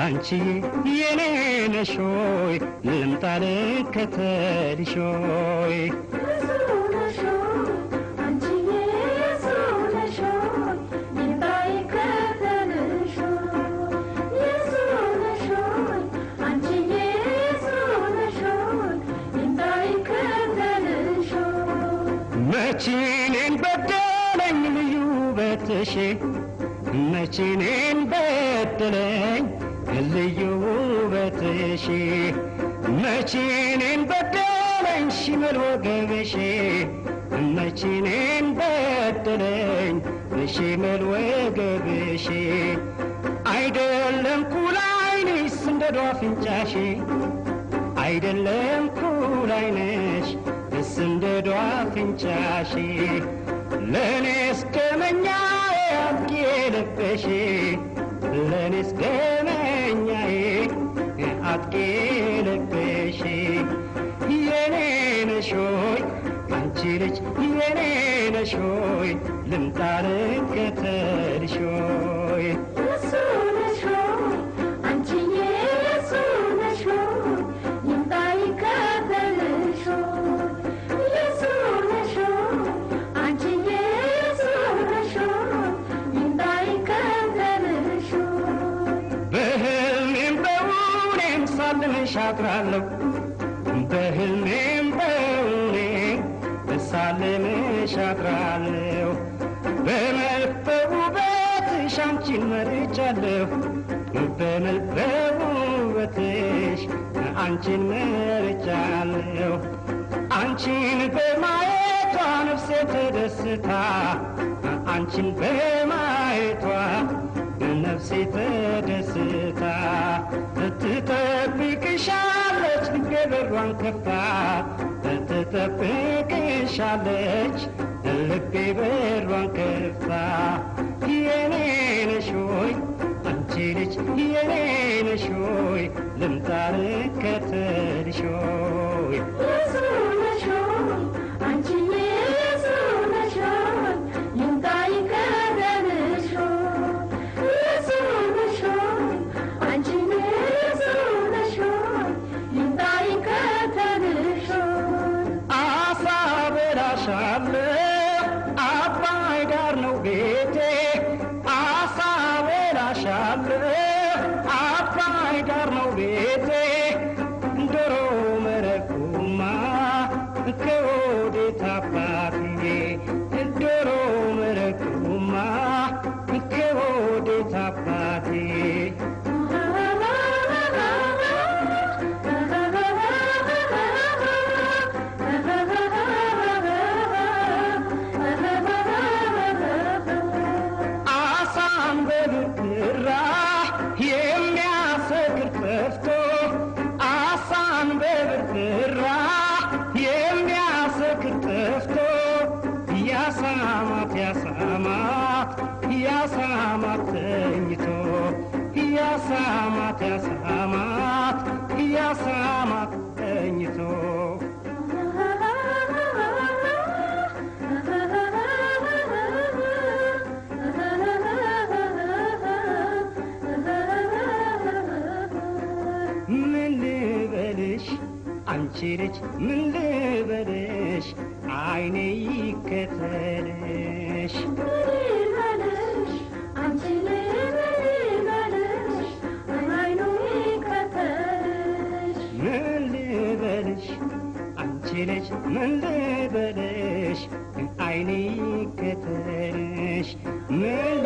አንቺዬ የኔ ነሽ ሆይ ልምጣ ልከተልሽ ሆይ መቺኔን በደለኝ ልዩ ውበትሽ መቺኔን በደለኝ ልዩ ውበትሽ መቺኔን በደለኝ ሽመል ወገብሽ መቺኔን በደለኝ ሽመል ወገብሽ አይደለም ኩል ዓይንሽ እንደ ዷፍንጫሽ አይደለም ኩል ዓይንሽ እንደ ዷፍንጫሽ ለእኔስ ደመኛዬ አጥቂ ልበሽ ለእኔስ ደመኛዬ አጥቂ ልበሽ የኔ ነሽ ሆይ አንቺ ልጅ የኔ ነሽ ሆይ ልምጣ ልከተልሽ ሆይ በህልሜም በውኔም ሳልምሽ አድራለሁ በህልሜም በውኔም ሳልምሽ አድራለሁ በመልክ በውበትሽ አንቺን መርጫለሁ በመልክ በውበትሽ አንቺን መርጫለሁ አንቺን በማየቷ ነፍሴ ተደስታ አንቺን በማየቷ ነፍሴ ተደስታ ትጠብቅሻለች ልቤ በሯን ከፍታ ትጠብቅሻለች ልቤ በሯን ከፍታ የኔ ነሽ ሆይ አንቺ ልጅ የኔ ነሽ ሆይ ልምጣ ልከተልሽ ሆይ አሳ በላሻለሁ አባይ ዳር ነው ቤቴ አሳ በላሻለሁ አባይ ዳር ነው ቤቴ ዶሮ መረቁማ ከወዴት አባትዬ ዶሮ መረቁማ ከወዴት አባቴ አሳን በብርራ የሚያሰክር ጠፍቶ አሳን በብርራ የሚያሰክር ጠፍቶ ያሳማት ያሳማት ያሳማት ተኝቶ ያሳማት ያሳማት ያሳማት ተኝቶ ምን ልበልሽ አንቺ ልጅ ምን ልበልሽ አይኔ ይከተልሽ ምን ልበልሽ አንቺ ልጅ ምን ልበልሽ አይኔ ይከተልሽ ምን